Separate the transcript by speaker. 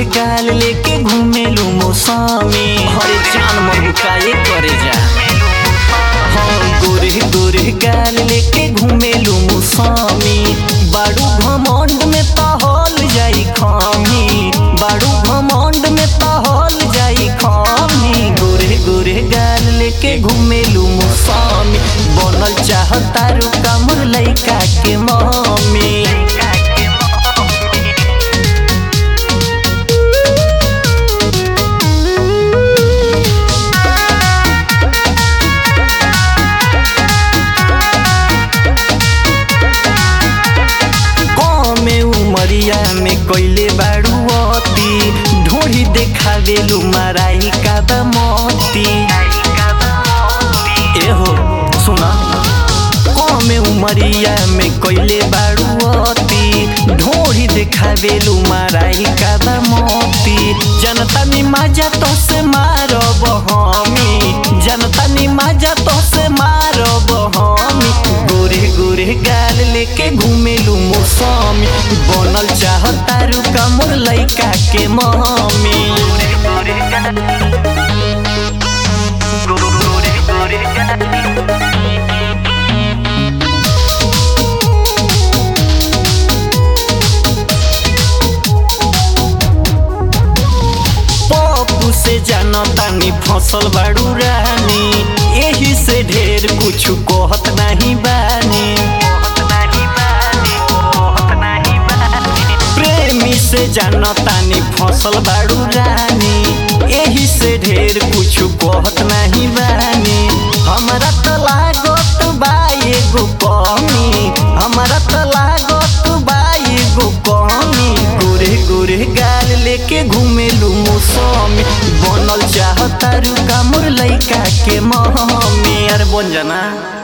Speaker 1: गाल लेके घूमेलू मौसमी हरे जान महुकाए करे जा हाँ गोरे गोरे गाल लेके घूमेलू मौसमी बाड़ू घमंड में तहल जाई खामी बाड़ू घमंड में तहल जाई खामी गोरे गोरे गाल लेके घूमेलू मौसमी बनल चाहतारू कमर लइका के मम्मी कमे उमरिया में कैले बाड़ू अती ढोड़ी देखावेलू माराई का मोती एहो सुना कमे उमरिया में कैले बाड़ू अती ढोड़ी देखावेलू माराई का मोती जनता नि माजा तो से मारब हमी जनता नि माजा तो से मारब हमी गोरे गोरे गाल लेके घूमेलू मौसमी बनल चाहतारू कमर लइका के मम्मी पप्पू से जानतानी फसल बाड़ू रानी एही से ढेर कुछ कहत नहीं बानी प्रेमी से जानतानी फसल बाड़ू रानी एही से ढेर कुछ कहत नहीं बानी हमरा त लागत बा एगो कमी हमरा त लागत बा एगो कमी गोरे गोरे गाल लेके घूमेलू मौसमी बनल चाहतारू कामुर लइका के मम्मी अरे बन जाना